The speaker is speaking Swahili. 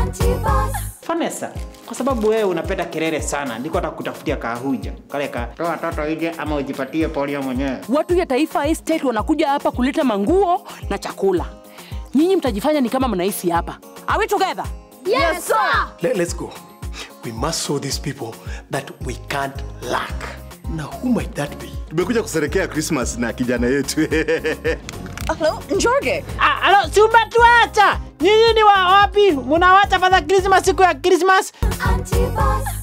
Vanessa, kwa sababu wewe unapenda kelele sana, ndiko hata kutafutia kahuja kale ka toa watoto nje ama ujipatie polio mwenyewe. Watu ya Taifa Estate wanakuja hapa kuleta manguo na chakula. Nyinyi mtajifanya ni kama mnaishi hapa. Are we together? Yes, sir. Let, let's go. We must show these people that we can't lack. Now, who might that be? tumekuja kusherekea Christmas na kijana yetu Hello, Njorge. Ah, alo, si umetuacha? Nyinyi ni wa wapi? Munawacha fadha Christmas siku ya Christmas? Anti-Boss.